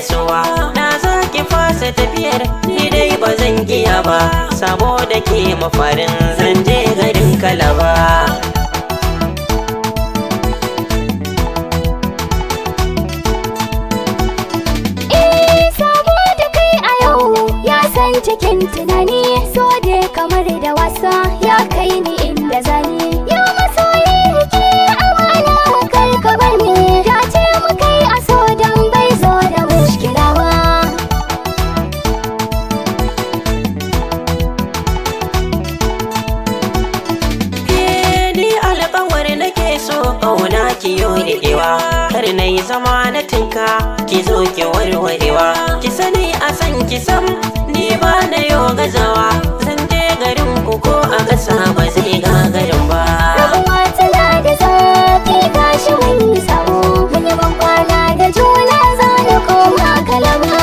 suwa na za ki fasa tafiyar ni dai ba zan giya ba saboda ke mafarin zan je garin kalaba Eh, saboda kai a yau ya san cikin tunani so da kamar da wasa ya kai ni inda zani ya masoyi rike amana kar ka bar ni ya ce mu kai a so dan bai zo da mushkila ba Ke ni alƙawar nake so ƙauna ki yo riƙewa kar na yi zama na tinka ki zo ki warwarewa ki sani a san ki sam ni ba na yo gazawa zan je garin ku ko a gasa ba zai gagarin ba rabuwa tana da zafi gashi mun yi sabo mun yi ban kwana da juna za na koma kalama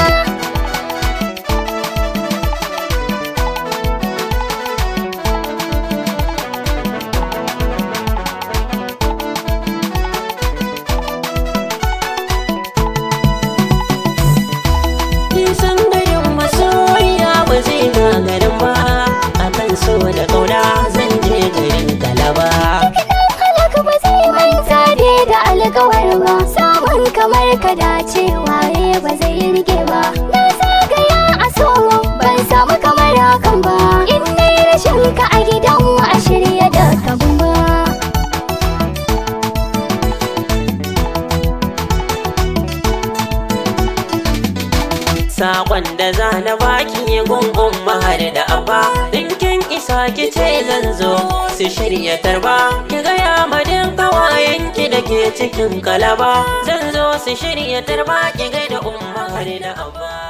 nisan garin masoya ba zai gagarin ba akan so da ƙauna zan je garin kalaba halaka ba zai manta ne da alkawar ba samun kamar ka dace waye ba zai rike ba na zagaya a so ban samu kamar hakan ba in dai rashin ka a gidan mu a shirya da kabun ba Sakon da za na baki gungun mahar da abba Dinkin isa ki ce zan zo su shirya tarba Ki gaya madin kawayenki da ke cikin kalaba Zan zo su shirya tarba ki gaida umma har da abba